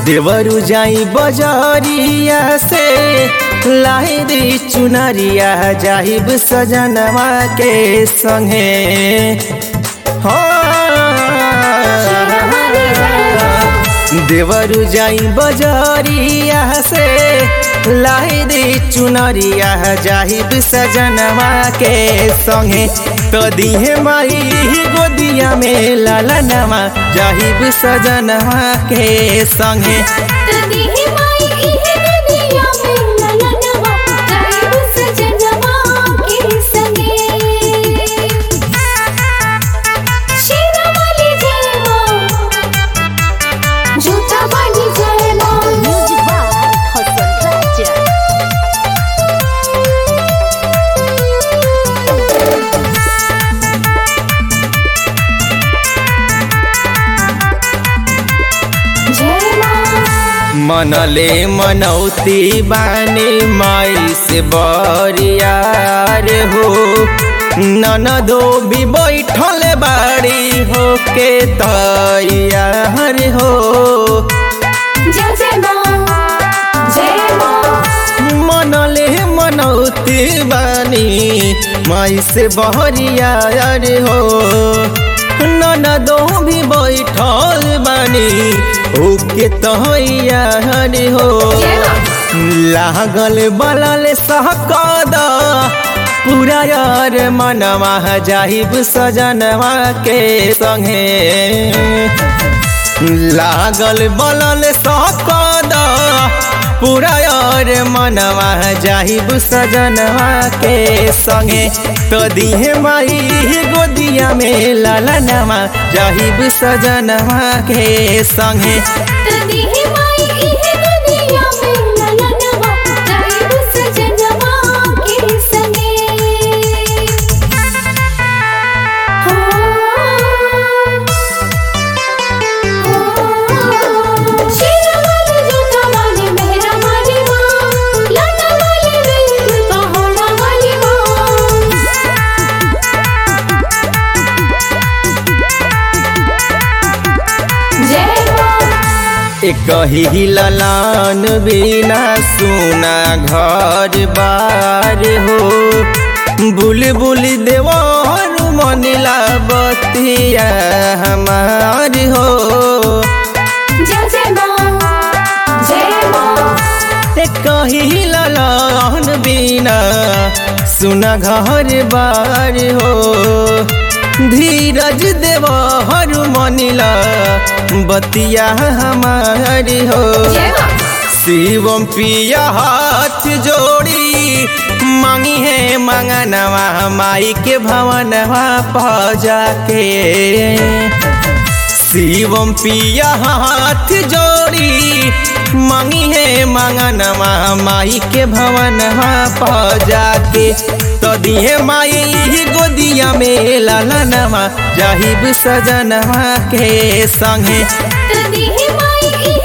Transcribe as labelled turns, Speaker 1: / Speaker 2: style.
Speaker 1: देवरु जाई बजरिया से लाई दी चुनरिया जाहिब सजनवा के संगे हाँ। देवरु जाई बजरिया से लाई दी चुनरिया जाहिब सजनवा के संगे तो दिहे माई गोदिया में लालनवा जाहिब सजनवा के संगे
Speaker 2: तदिहि माई इहे दुनिया में ललनवा जाइब सजनवा के संगे शेरावाली जय माँ जूता वाली जय माँ
Speaker 3: Music by Hassan Raja.
Speaker 2: जय माँ
Speaker 1: मनले मनौती बानी माई से बरियार हो ननदो भी बैठल बाड़ी हो के तैयार हो
Speaker 2: जय जय माँ जय माँ
Speaker 1: मनले मनौती बानी माई से बहरियार हो ननदो भी बैठल बानी हो के तैयार हो
Speaker 2: जय माँ
Speaker 1: लागल बलल सहकद पूरा यार मनवा जाहिब सजनवा के संगे लागल बलल सहकद पूरा यार मनवा जाहिब सजनवा के संगे तो दिहे माई गोदिया में लालनवा जाहिब सजनवा के संगे
Speaker 2: तदिहि माई इहे दुनिया में ललनवा जाइब सजनवा के संगे हो शेरावाली जूता वाली मेहरा वाली माँ लाटा वाली बिंद पहाड़ा वाली माँ जय माँ
Speaker 1: एक ही ललान बिना सुना घर बार हो बुलबुल देवर मनिला बतिया हमार हो
Speaker 2: जय जय माँ जय माँ
Speaker 1: एक ही ललान बिना सुना घर बार हो धीरज देवर मनिला बतिया हमार हो
Speaker 2: जय माँ
Speaker 1: शिवम पिया हाथ जोड़ी मांगी है मंगनवा माई के भवनवा पजा के शिवम पिया हाथ जोड़ी मांगी है मंगनवा माई के भवनवा पजा के तो दिहे माई गोदिया में लालनवा जाहिब सजनवा के संगे
Speaker 2: तदिहि माई इहे